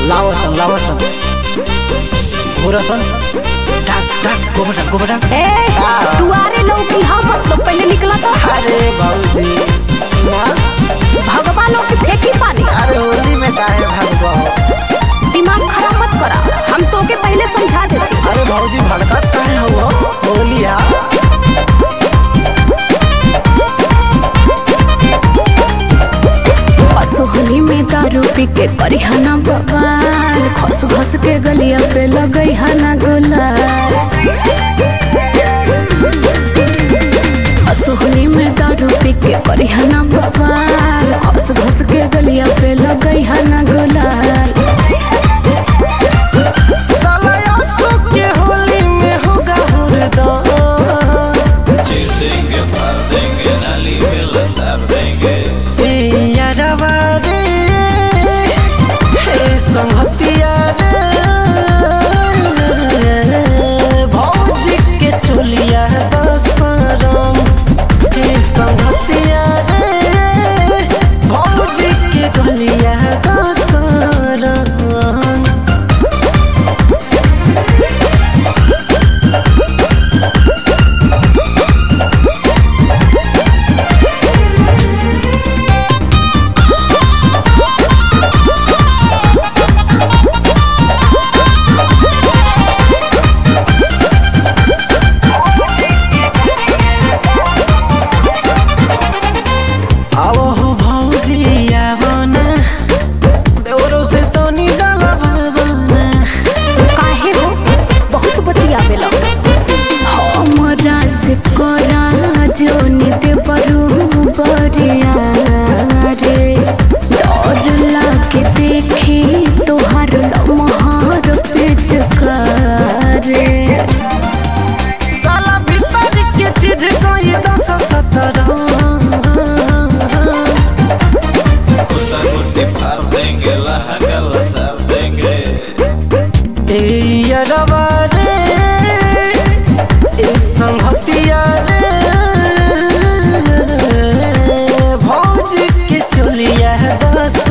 लावसन लावसन घोरसन टाक टाक गोबटा गोबटा ए दुआरे लौकी हम तो पहले निकला तो अरे बाबूजी सुना भगवान लोग की फेंकी पानी अरे होली में काहे भागबो दिमाग खराब मत करा हम तो के पहले समझा देते अरे भौजी भड़कत काहे हो होली आ असोहली में दारू पी के करी हना बवाल खस खस के गलिया पे लगई हना गुलाल असोहली में दारू पी के करी हना बवाल खस खस के गलिया पे लगई हना गुलाल साला यासो के होली में होगा हुरदा देंगे मार देंगे नाली में लसार देंगे ए यारवा रे हे संगतिया रे भौजी के चोलिया दसरम हे संगतिया रे भौजी के गलिया दसरम आओ हो भौजी आवो ना देवरो से तो नी डाला भावना काहे हो बहुत बतियावेला हमरा से करा जो नित बरू बरिया रे डर लागे देखी तोहार लमहर पे रे साला भीतर के चीज कोई दस सत्रह गुड्डा गुड्डी फाड़ देंगे लहंगा लसार देंगे ए यारवा रे ए संगतिया रे भौजी के चोलिया दस